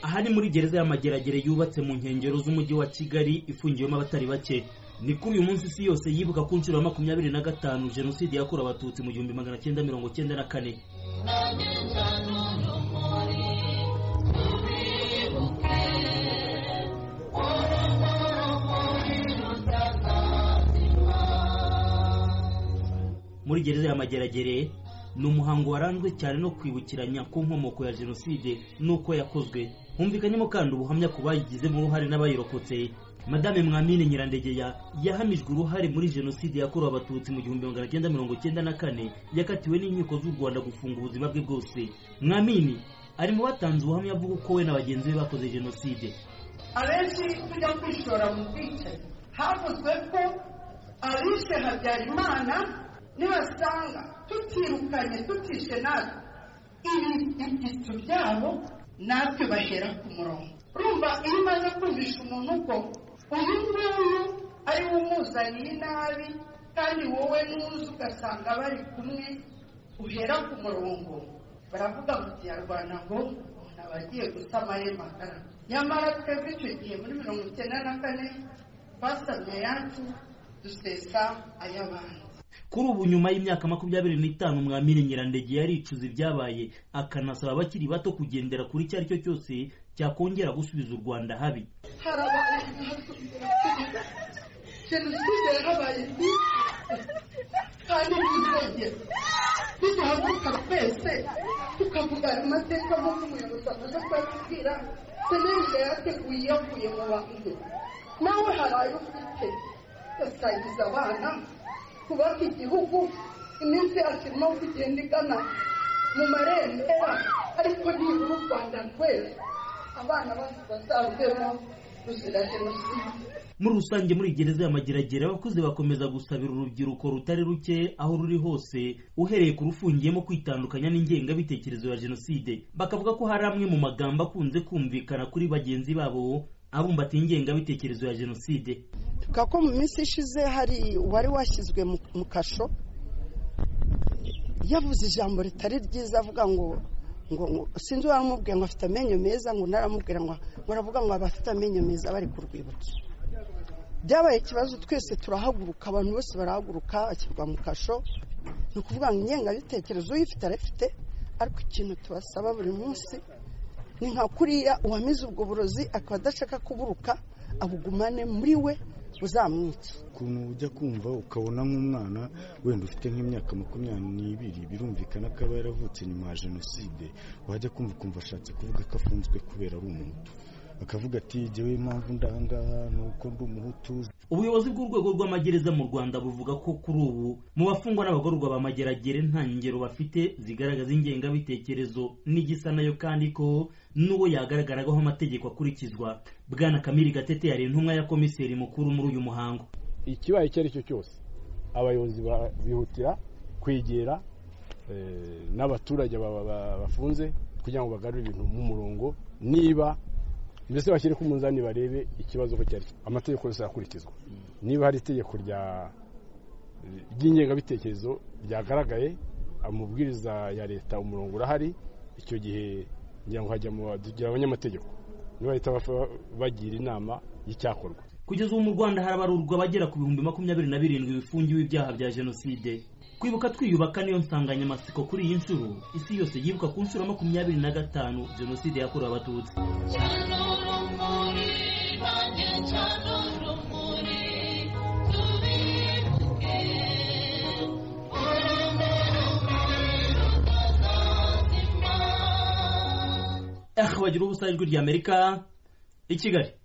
aha ni muri gereza y'amageragere yubatse mu nkengero z'umujyi wa kigali ifungiwemo abatari bake ni kuri uyu munsi isi yose yibuka ku nshuro ya makumyabiri na gatanu jenoside yakorewe abatutsi mu gihumbi magana cyenda mirongo cyenda na kane muri gereza y'amageragere ni umuhango waranzwe cyane no kwibukiranya ku nkomoko ya jenoside n'uko yakozwe humvikanyemo kandi ubuhamya ku bayigizemo uruhare n'abayirokotse madame mwamine nyirandegeya yahamijwe uruhare muri jenoside yakorewe abatutsi mu gihumbi magana cyenda mirongo cyenda na kane yakatiwe n'inkiko z'u rwanda gufunga ubuzima bwe bwose mwamini ari mu batanze ubuhamya bw'uko we na bagenzi be bakoze jenoside abenshi tujya kwishora mu bwicanyi havuzwe ko abishe habyarimana nibasanga tutirukanye tutishe natwe ibibyitso byabo natwe bahera ku murongo urumva iyo umaze kumvisha umuntu ko uyu nguyu ari we umuzaniye inabi kandi wowe n'uzi ugasanga bari kumwe uhera ku murongo baravuga mu kinyarwanda ngo umuntu aba agiye gusa amahema magara nyamara twebwe icyo gihe muri mirongo icyenda na kane twasamye ayacu dusesa ay'abandi kuri ubu nyuma y'imyaka makumyabiri n'itanu mwamini nyirandege yaricuza ibyabaye akanasaba abakiri bato kugendera kuri icyo ari cyo cyose cyakongera gusubiza u rwanda habi harabaye jenoside yarabaye nziza kandi ntizongere niduhaguruka twese tukavuga amateka nk'uko umuyobozi amaze kubabwira senenge yateguye iyavuye mu bantu nawe haraye ufite ugasangiza abana kubaka igihugu iminsi yacu irimo kugenda igana mu marembera ariko nibura u rwanda rwera abana bacu bazavemo ruzira jenoside muri rusange muri gereza y'amageragere abakuze bakomeza gusabira urubyiruko rutari ruke aho ruri hose uhereye ku rufungiyemo kwitandukanya n'ingengabitekerezo ya jenoside bakavuga ko hari amwe mu magambo akunze kumvikana kuri bagenzi babo abumbatiye ingengabitekerezo ya jenoside tuvuga ko mu minsi ishize hari uwari washyizwe mu- mu kasho yavuze ijambo ritari ryiza avuga ngo ngo ngo sinzi uwaramubwiye ngo afite amenyo meza ngo naramubwira ngo ngo aravuga ngo abafite amenyo meza bari ku rwibutso byabaye ikibazo twese turahaguruka abantu bose barahaguruka ashyirwa mu kasho ni ukuvuga ngo ingengabitekerezo uyifite arayifite ariko ikintu tubasaba buri munsi ni nka kuriya uwamize ubwo burozi akaba adashaka kuburuka abugumane muri we buzamwica ukuntu ujya kumva ukabona nk'umwana wenda ufite nk'imyaka makumyabiri n'ibiri birumvikana ko aba yaravutse nyuma ya jenoside wajya kumva ukumva ashatse kuvuga ko afunzwe kubera ari umuhutu akavuga ati jyewe impamvu ndangaha ni uko ndi umuhutu ubuyobozi bw'urwego rw'amagereza mu rwanda buvuga ko kuri ubu mu bafungwa n'abagororwa b'amageragere nta ngero bafite zigaragaza ingengabitekerezo n'igisa nayo kandi ko n'uwo yagaragaraho amategeko akurikizwa bwana kamiri gatete yari intumwa ya komiseri mukuru muri uyu muhango ikibaye icyo ari cyo cyose abayobozi ba- bihutira kwegera eh, n'abaturage ba- ba- bafunze kugira ngo bagarure ibintu mu murongo niba mbese bashyire ku munzani barebe ikibazo ko cyari amategeko yose arakurikizwa niba hari itegeko rya ry'ingengabitekerezo ryagaragaye amabwiriza ya leta umurongo urahari icyo gihe ngira ngo hajya mu badugira abanyamategeko niba leta bafa- bagira inama y'icyakorwa kugeza ubu mu rwanda harabarurwa abagera ku bihumbi makumyabiri na birindwi bifungiwe ibyaha bya jenoside kwibuka twiyubaka niyo nsanganyamatsiko kuri iyi nshuro isi yose yibuka ku nshuro ya makumyabiri na gatanu jenoside yakorewe abatutsi eh bagira ubusa ijwi ry'amerika i kigali